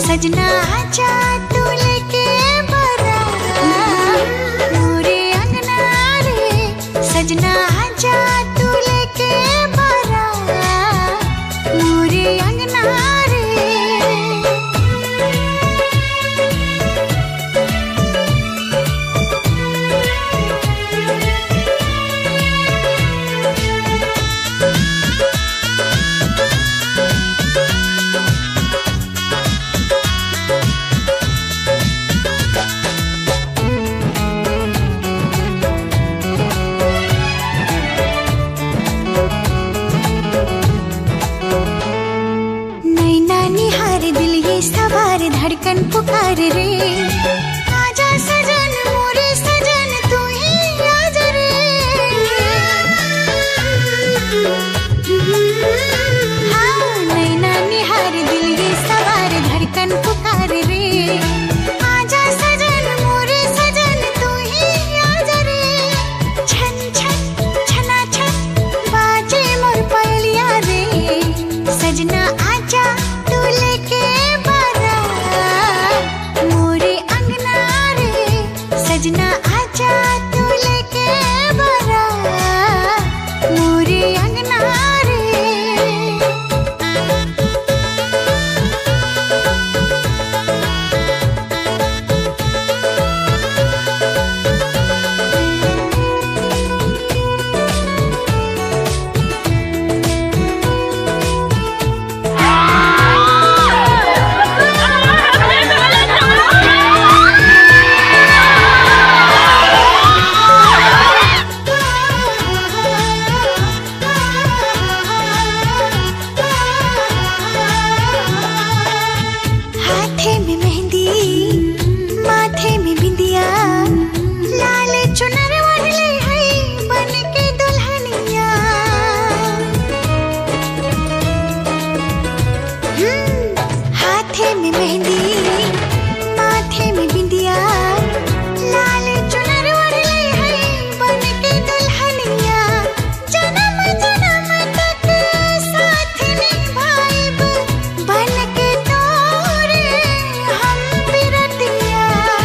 सजना आजा तू लेके बारात मोरे अंगना रे सजना आजा तू लेके बारात मोरे अंगना रे नैना निहार दिल ये सवार धड़कन पुकार रे आजा सजन मोरे सजन तू ही आज रे हाँ नैना निहार दिल ये सवार धड़कन पुकार रे आजा सजन मोरे सजन तू ही आज रे छन छन छना छन बाजे मोर पलिया रे सजना आजा तू लेके बारात मोरे अंगना रे सजना आजा तू लेके बारात मोरे अंगना रे हाथे में मेहंदी माथे में बिंदिया लाल चुनर वाले है बन के दुल्हनिया हम्म, हाथे में मेहंदी माथे में बिंदिया लाल चुनर वाले है बन के दुल्हनिया जन्म जन्म तक साथ निभाइब बन के तोरे हम बिरतिया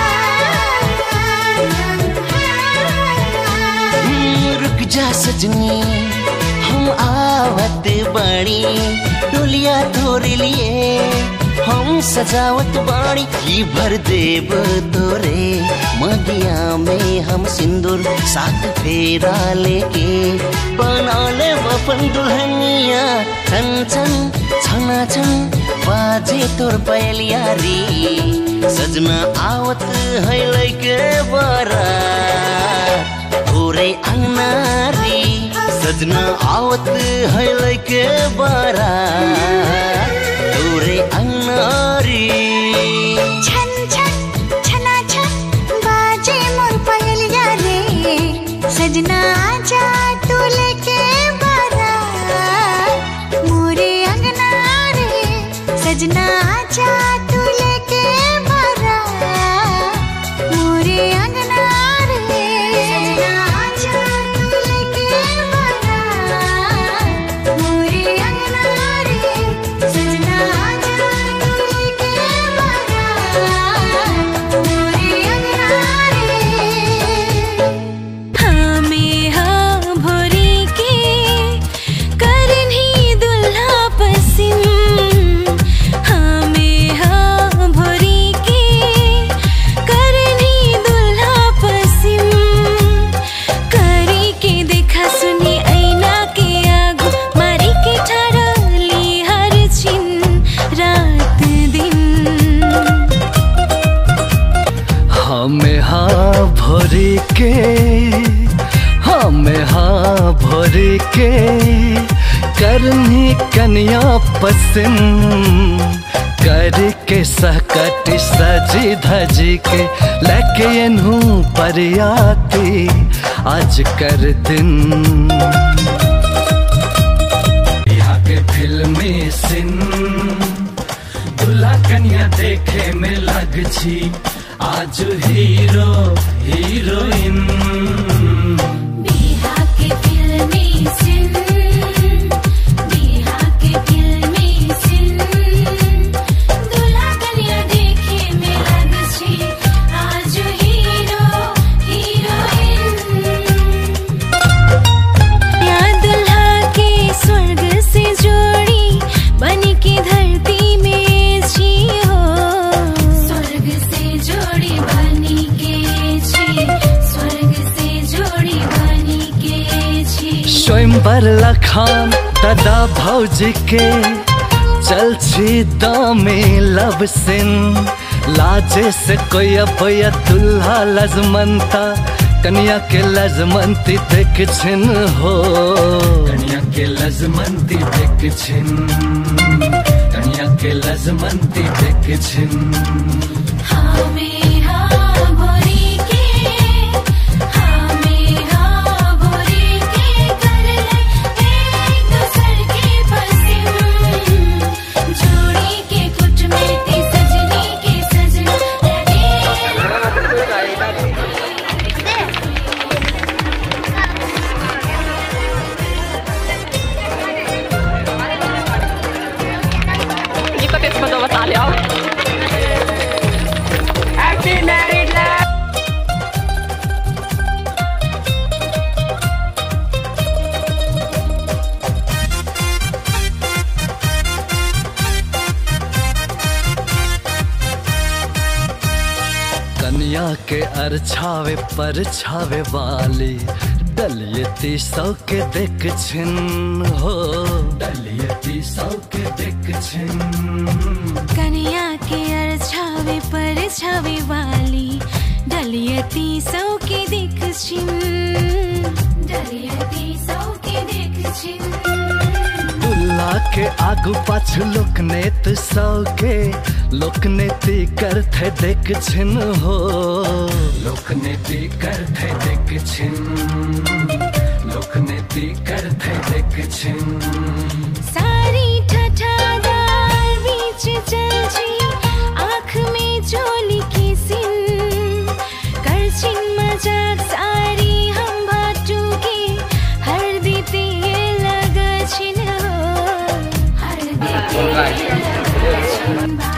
रुक जा सजनी हम आवत बाड़ी डोलिया तोरे लिए हम सजावत बाड़ी की भर देव तोरे मदिया में हम सिंदूर साथ फेरा लेके बना ले अपन दुल्हनिया छन छन छना छन बाजे तोर पहलिया री सजना आवत है लैके बरा पूरे अंगनारी सजना आवत है लैके बारा पूरे अंगनारी छन छन छना छन बाजे मोर पयलिया रे सजना आजा तू लेके बारात मोरे अंगना रे सजना आजा तू लेके बारात मोरे अंगना रे सजना आजा तू लेके बारात मोरे अंगना रे सजना आजा तू लेके बारात मोरे अंगना रे हमें हाँ भोरे के करनी दुल्हा पसिन हमें हाँ भोरे के करनी दुल्हा पसिन करी के देखा सुनी ऐना के आगो मारी के ठहरली हर छिन रात दिन हमें हाँ भरे के हमें हाँ भरे के करनी कन्या पसंद कर के सहकट सजी धजी के लेके एनहू पर आती आज कर दिन यहाँ के फिल्मी सिन दूल्हा कन्या देखे में लग छी आज हीरो हीरोइन बिहा के फिल्मी सिन बिहा के फिल्मी सिन दूल्हा कन्या पर लखान दादा भौजी के चल छी दामे लब सिन लाजे से कोई अबया दुल्हा लजमंता कन्या के लजमंती देख छिन हो कन्या के लजमंती देख छिन कन्या के लजमंती देख छिन हाँ में हाँ भोरी के हाँ में हाँ भोरी के कर ले एक दूसर के पसिम जोड़ी के कुट में ती सजनी के सजन लगे Nie kopię spodobać, ale कन्या के अरछावे पर छावे वाली डलियती सौ के देख छिन हो डलियती सौ के देख छिन कन्या के अर छावे पर छावे वाली डलियती सौ के देख छिन डलियती सौ के देख छिन दुल्ला के आगू पाछू लोकनेत सौ के लोकनेती करथे देख छिन हो लोकनीति करते देख छिन लोकनीति करते देख छिन सारी ठठादार बीच चल छी आँख में चोली की सिन कर छिन मजाक सारी हम भाटू के हर दीते लग छिन हो हर दीते लग छिन